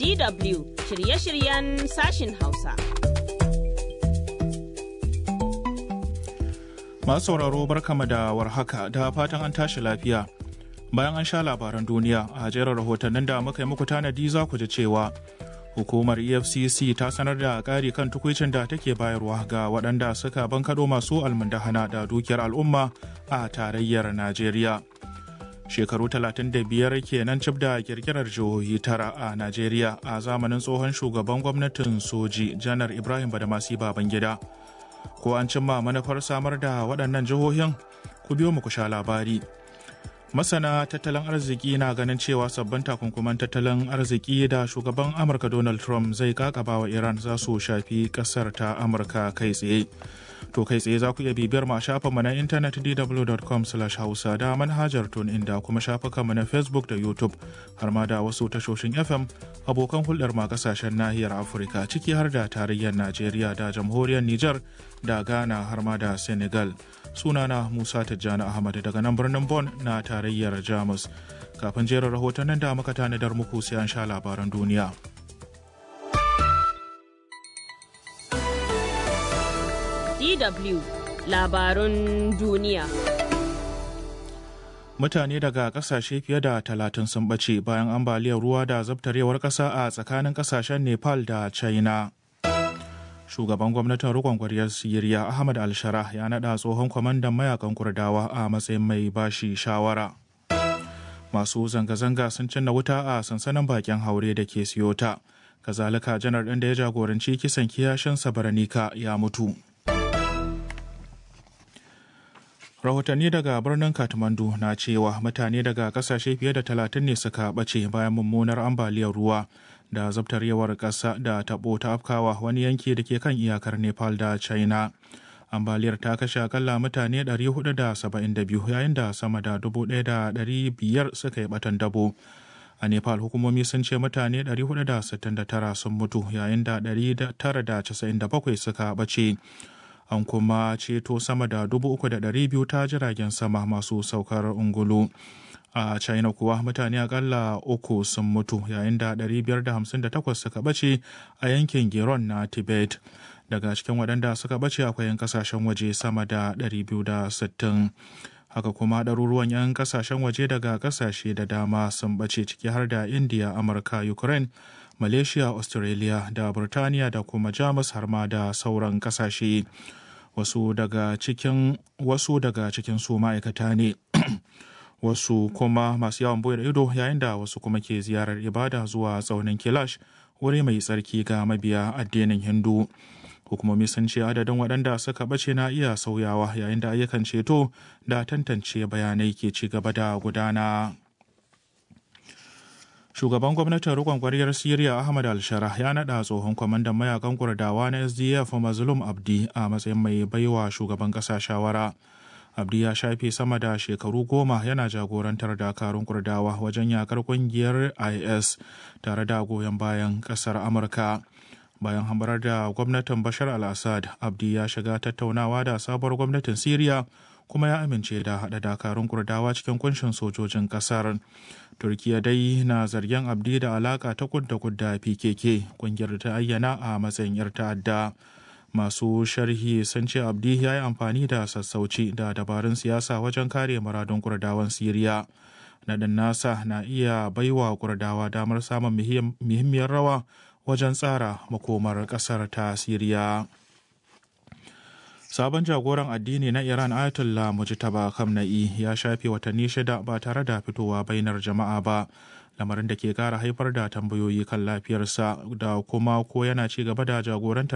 DW shirye-shiryen sashin Hausa. Masu sauraro barkama da warhaka da fatan an tashi lafiya. Bayan an sha labaran duniya a jerin rahotannin da muka yi muku tanadi za ku ji cewa hukumar efcc ta sanar da ƙari kan tukwicin da take bayarwa ga waɗanda suka bankaɗo masu almundahana da dukiyar al'umma a tarayyar najeriya shekaru 35 kenan cif da kirkirar jihohi tara a najeriya a zamanin tsohon shugaban gwamnatin soji janar ibrahim badamasi babangida ko an cimma manufar samar da waɗannan jihohin ku biyo mu ku sha labari masana tattalin arziki na ganin cewa sabbin takunkuman tattalin arziki da shugaban amurka donald trump zai kakaba wa iran za su shafi kasar ta amurka kai tsaye to kai tsaye za ku iya bibiyar ma shafin mu na intanet dw.com hausa da manhajar tun inda kuma shafukan mu na facebook da youtube har ma da wasu tashoshin fm abokan hulɗar ma kasashen nahiyar afirka ciki har da tarayyar najeriya da jamhuriyar niger da ghana har ma da senegal sunana musa tijjani ahmad daga nan birnin bon na tarayyar jamus kafin jerin rahotannin da muka tanadar muku sai an sha labaran duniya DW labarun duniya. Mutane daga kasashe fiye da talatin sun ɓace bayan ambaliyar ruwa da zabtarewar ƙasa a tsakanin ƙasashen Nepal da China. Shugaban gwamnatin rikon kwaryar Siriya Ahmad Al-Shara ya naɗa tsohon kwamandan mayakan Kurdawa a matsayin mai bashi shawara. Masu zanga-zanga sun cinna wuta a sansanin bakin haure da ke Siyota. Kazalika janar ɗin da ya jagoranci kisan kiyashin Sabaranika ya mutu. rahotanni daga birnin kathmandu na cewa mutane daga kasashe fiye da talatin ne suka ɓace bayan mummunar ambaliyar ruwa da zabtarewar ƙasa da taɓo ta afkawa wani yanki da ke kan iyakar nepal da china ambaliyar ta kashe akalla mutane 472 yayin da sama da 1,500 suka yi batan dabo a nepal hukumomi sun ce mutane 469 sun mutu yayin da 997 suka ɓace an kuma ceto sama da dubu uku da ɗari biyu ta jiragen sama masu saukar ungulu a china kuwa mutane akalla uku sun mutu yayin da 558 suka bace a yankin geron na tibet daga cikin waɗanda suka bace akwai 'yan kasashen waje sama da 260 haka kuma ɗaruruwan 'yan kasashen waje daga kasashe da dama sun bace ciki har da india amurka ukraine malaysia australia da burtaniya da kuma jamus har ma da sauran kasashe wasu daga cikin wasu daga cikin su ma'aikata ne wasu kuma masu yawon bude ido yayin da wasu kuma ke ziyarar ibada zuwa tsaunin kilash wuri mai tsarki ga mabiya addinin hindu hukumomi sun ce adadin waɗanda suka ɓace na iya sauyawa yayin da ayyukan ceto da tantance bayanai ke ci gaba da gudana. shugaban gwamnatin rikon kwaryar siriya ahmad al-shara ya naɗa tsohon kwamandan mayakan kurdawa na sdf mazlum abdi a matsayin mai baiwa shugaban ƙasa shawara abdi ya shafe sama da shekaru goma yana jagorantar dakarun kurdawa wajen yakar kungiyar is tare da goyon bayan ƙasar amurka bayan hambarar da gwamnatin bashar al-assad abdi ya shiga tattaunawa da sabuwar gwamnatin siriya kuma ya amince da haɗa dakarun kurdawa cikin kunshin sojojin ƙasar turkiya dai na zargin abdi da alaka ta kudda kudda pkk kungiyar ta ayyana a matsayin yar ta'adda masu sharhi sun ce abdi ya yi amfani da sassauci da dabarun siyasa wajen kare muradun kurdawan siriya naɗin nasa na iya baiwa kurdawa damar samun muhimmiyar rawa wajen tsara makomar ƙasar ta siriya sabon jagoran addini na iran ayatollah mujtaba kamna'i ya shafe watanni shida ba tare da fitowa bainar jama'a ba lamarin da ke kara haifar da tambayoyi kan lafiyarsa da kuma ko yana ci gaba da jagorantar